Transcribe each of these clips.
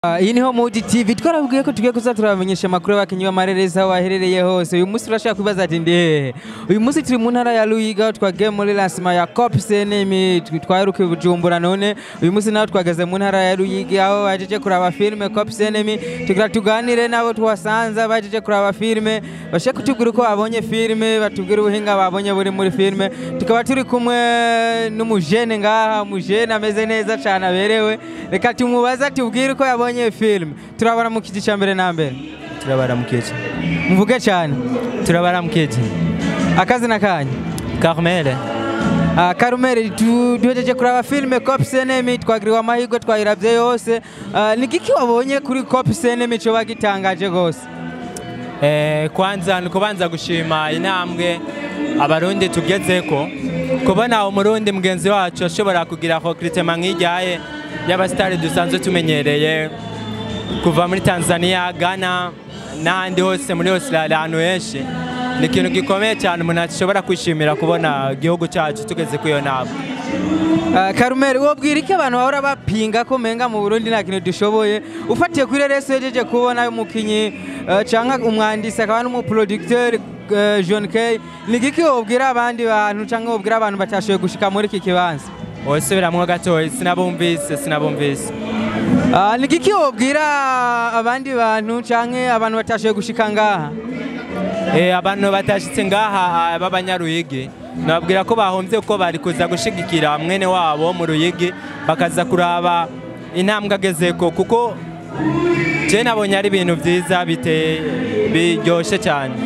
Ah, iyi niho Mudi TV twarabwiye ko tugiye kuza turabamenyesha amakuru y'abakinnyi b'amarereza aho baherereye hose uyu munsi turashaka kwibaza ati ndi hehe uyu munsi turi mu ntara ya Luyiga aho twagiye muri lancement ya COP CNM twaherukiye Bujumbura none uyu munsi naho twageze mu ntara ya Luyiga aho bajeje kuraba filime COP CNM tugira tuganire nabo tuhasanze bajeje kuraba filime bashe kutubwira uko babonye filime batubwira ubuhinga babonye buri muri filime tukaba turi kumwe n'umujene ngaha umujene ameze neza cyane aberewe reka tumubaze tubwire uko yabonye filime turabara mu kiti cya mbere na mbere turabaramukije muvuge cyane turabaramukije akazina kanyu Carmel Ah, Karumeri tu- duhejeje kuraba filime Cop CNM twagiriwe amahirwe twayiravye yose Ah, ni giki wabonye kuri Cop CNM cyo bagitangaje gose eh, kwanza ni kubanza gushima intambwe abarundi tugezeko kubona umurundi mugenzi wacu ashobora kugira recrutement nk'ijyaye y'abasitari dusanzwe tumenyereye kuva muri Tanzania Ghana n'ahandi hose muri Australia ahantu henshi ni ikintu gikomeye cyane umuntu ashobora kwishimira kubona igihugu cyacu tugeze kuri iyo ntambwe Ah, Karumeri wobwira iki abantu bahora bapinga ko menga mu Burundi nta kintu dushoboye ufatiye kuri rero yejeje kubona umukinyi uh, canke umwandisi akaba n'umuproducteur uh, John K ni giki wobwira abandi bantu canke wobwira abantu batashoboye gushika muri iki kibanza wosubiramwo gatoya sinabumvise sinabumvise Ah, ni giki wobwira abandi bantu canke abantu batashoboye gushika ngaha Eh, abantu batashitse ngaha b'abanyaruyigi nababwira ko bahombye ko bari kuza gushigikira mwene wabo mu ruyigi bakaza kuraba intambwe agezeko kuko je nabonye ari ibintu vyiza bite biryoshe cyane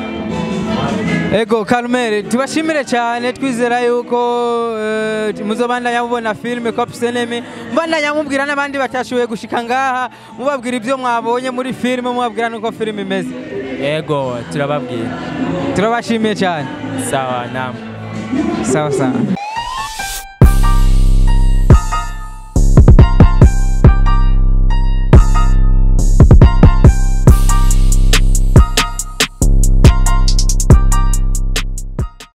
Ego Karumeri tubashimire cyane twizera yuko eh, muzobandanya mubona filime Cop CNM mbandanya mubwira n'abandi batashoboye gushika ngaha mubabwira ibyo mwabonye muri filime mubabwira nuko filime imeze ego turababwira turabashimiye cyane sawa namwe sawa sawa